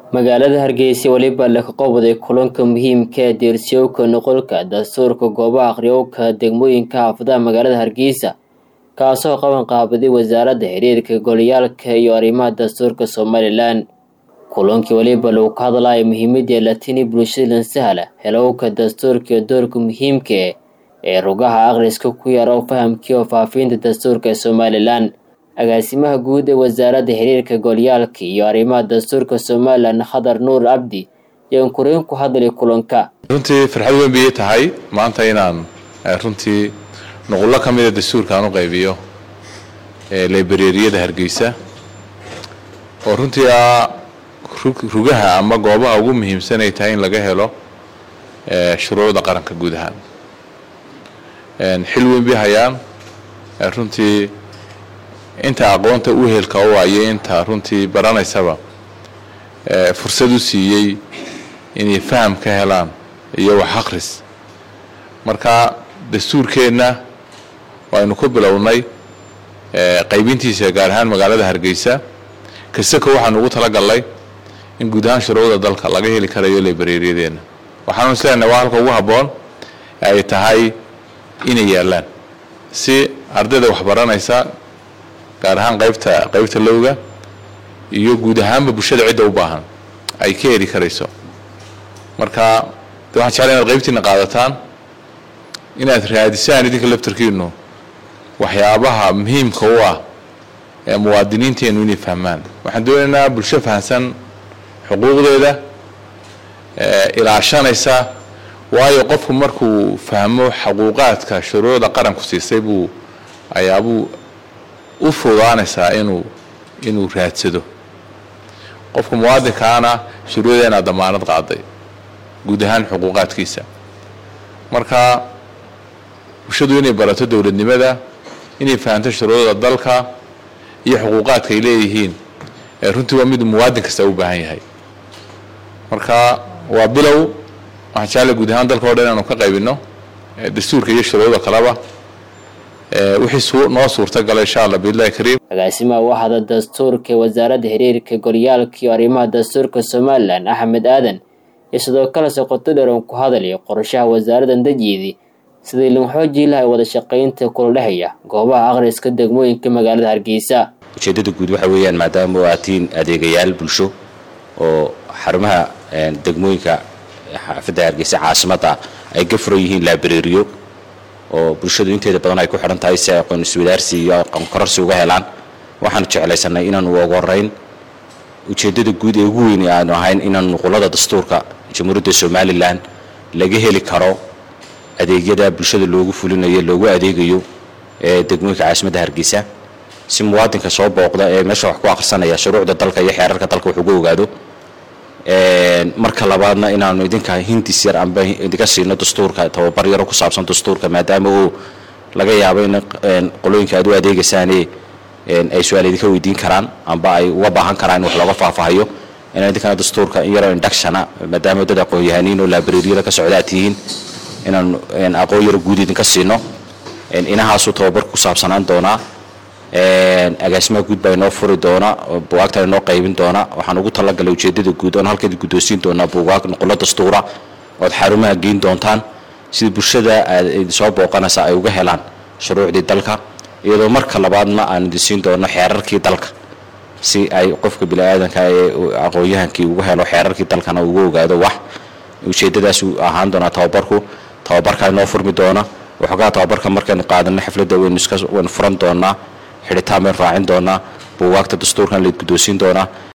magaalada hargeysa weliba laka qobday kulanka muhiimka ee deersiyowka noqolka dastuurka goobaha aqriyowka degmooyinka xaafadaha magaalada hargeysa kaasoo qaban qaabaday wasaaradda xiriirka goliyaalka iyo arrimaha dastuurka somalilan kulankii weliba lagu ka hadlaya muhiimadii latini bulshada lansahla helowka dastuurka iyo doorka muhiimka ee rugaha akhriska ku yaro fahamkii oo faafiinta dastuurka ee somalilan agaasimaha guud ee wasaaradda xiriirka golyaalka iyo arrimaha dastuurka somalilan khadar nuur cabdi yaan kuriin ku hadlay kulanka runtii farxad weyn bay tahay maanta inaan runtii nuqullo ka mida dastuurka aan u qaybiyo librariyada hargeysa oo runtii ah rugaha ama goobaha ugu muhiimsan ay tahay in laga helo shuruucda qaranka guud ahaan xil weyn bay hayaan runtii inta aqoonta u helka u ayo inta runtii baranaysaba fursad u siiyey inay faham ka helaan iyo wax akhris marka dastuurkeenna waaynu ku bilownay qaybintiisa gaar ahaan magaalada hargeysa kasako waxaanu ugu talagalnay in guud ahaan shuruucda dalka laga heli karayo librariyadeenna waxaanu isleenahay waa halka ugu habboon ay tahay inay yaalaan si ardayda wax baranaysa gaar ahaan qaybta qaybta lowga iyo guud ahaanba bulshada cidda u baahan ay ka heli karayso marka de waxaan jeclay inaad qaybtiina qaadataan inaad raadisaan idinka laftarkiinu waxyaabaha muhiimka u ah ee muwaadiniinteennu inay fahmaan waxaan doonaynaa bulsho fahamsan xuquuqdeeda ilaashanaysa waayo qofku markuu fahmo xaquuqaadka shuruucda qaranku siisay buu ayaabuu u fogaanaysaa inuu inuu raadsado qofka muwaadinkaana shuruudeena damaanad qaaday guud ahaan xuquuqaadkiisa marka bulshadu inay barato dowladnimada inay fahamto shuruucda dalka iyo xuquuqaadka ay leeyihiin runtii waa mid muwaadin kasta u baahan yahay marka waa bilow waxaan jeclay guud ahaan dalka o dhan inaanu ka qaybino dastuurka iyo shuruucda kaleba wixii noo suurtagala insha allah biillahi kariim agaasimaha waxaada dastuurka wasaaradda xiriirka golyaalka iyo arrimaha dastuurka somalilan axmed aadan iyo sidoo kale soqoto dheran ku hadlaya qorshaha wasaaraddan dajiidi sidii lagu xoojii lahay wada shaqaynta kula dhexeeya goobaha akhriska degmooyinka magaalada hargeysa ujeeddada guud waxa weeyaan maadaama waatiin adeegayaal bulsho oo xarumaha degmooyinka xaafadda hargeysa caasimadda ay ka furan yihiin laabareeriyo oo bulshadu inteeda badan ay ku xidhan tahay si ay aqoon iswadaarsi iyo aqoon kororsi uga helaan waxaanu jeclaysanay inaanu ugu horeyn ujeeddada guud ee ugu weyn aanu ahayn inaanu nuqulada dastuurka jamhuuriyadda somalilan laga heli karo adeegyada bulshada loogu fulinayo loogu adeegayo ee degmooyinka caasimadda hargeysa si muwaadinka soo booqda ee meesha wax ku akhrisanaya shuruucda dalka iyo xeerarka dalka wax uga ogaado marka labaadna inaanu idinka hindis yar amba idinka siino dastuurka tababar yaro ku saabsan dastuurka maadaama uu laga yaabo in qolooyinka aad u adeegaysaane ay su-aal idinka weydiin karaan amba ay uga baahan karaan in wax looga faahfaahayo inaan idinkana dastuurka in yaroo inductiona maadaama dad aqoon-yahaniin oo laabareeriyada ka socda aad tihiin inaanu aqoon yaro guud idinka siino inahaasuu tababarku ku saabsanaan doonaa agaasimaha guud baa inoo furi doona bugaagtan inoo qaybin doona waxaan ugu talagalay ujeedada guud oon halkeeda guddoonsiin doonaa bugaag nuqulo dastuura ood xarumaha geyn doontaan sida bulshada aad soo booqanaysa ay uga helaan shuruucdii dalka iyadoo marka labaadna aan idin siin doono xeerarkii dalka si ay qofka bini-aadanka ee aqoon-yahankii uga helo xeerarkii dalkana uga ogaado wax ujeedadaas ahaan doonaa tababarku tababarkaa inoo furmi doona waxoogaa tababarka markaynu qaadano xafladda waynu iska waynu furan doonaa xidhitaan baynu raacin doonaa buugaagta dastuurkan layd guddoonsiin doonaa